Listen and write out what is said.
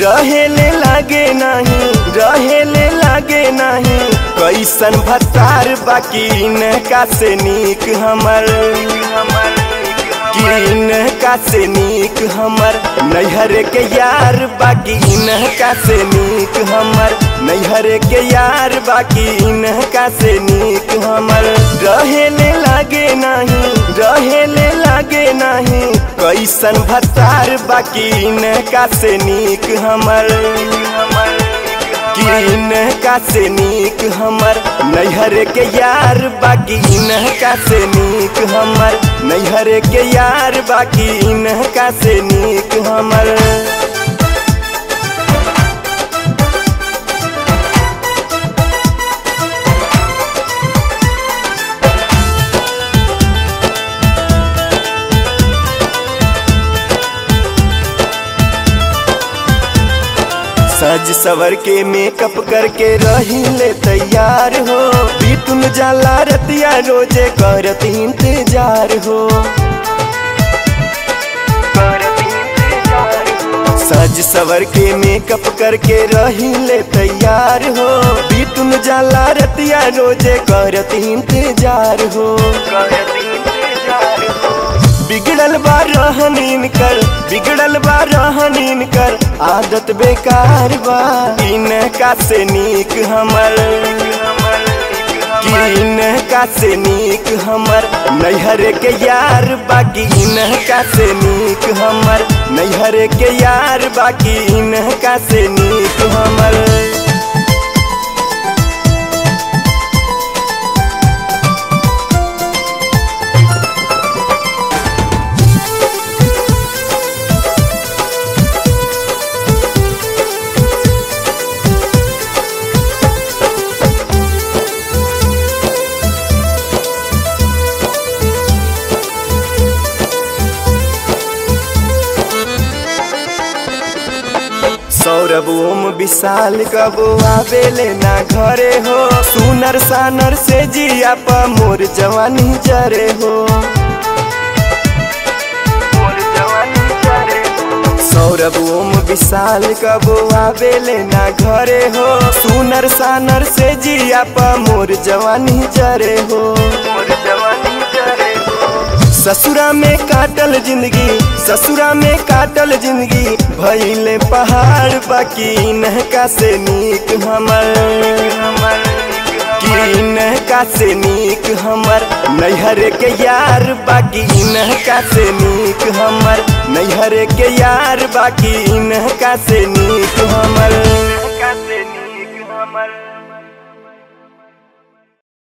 रहेले लागे नहीं रहेले लागे नहीं कैसन भतार बाकी इनका से नीक हमर किन का से नीक हमर नैहर के यार बाकी इनका से नीक हमर नैहर के यार बाकी इनका से नीक हमर रहेले लागे नहीं रहेले लागे नहीं कैसन भतार बाकी इनका से नीक हमर किन का से नीक हमर नैहर के यार बाकी इनका से नीक हमर नैहर के यार बाकी इनका से नीक हमर सज सवर के मेकअप करके रही ले तैयार हो बीतुन जाला रतिया रोजे करत इंतजार हो सज सवर के मेकअप करके रही ले तैयार हो बीतुन जाला रतिया रोजे करत इंतजार हो बिगड़ल बा रहन इनकर बिगड़ल बा रहन इनकर आदत बेकार बा इनका से नीक हमर इनका से नीक हमर नैहर के यार बाकी इनका से नीक हमर नैहर के यार बाकी इनका से नीक हमर सौरभ ओम विशाल कबो आवेले ना घरे हो सुनर सानर से जिया पा मोर जवानी जरे हो सौरभ ओम विशाल कबो आवेले ना घरे हो सुनर सानर से जिया पा मोर जवानी जरे हो मोर जवानी जरे हो ससुरा में काटल जिंदगी ससुरा में काटल जिंदगी भैले पहाड़ बाकी इनका से नीक हमर इनका से नीक हमर नैहर के यार बाकी इनका से नीक हमर नैहर के यार बाकी इनका से नीक हमर इनका से नीक हमर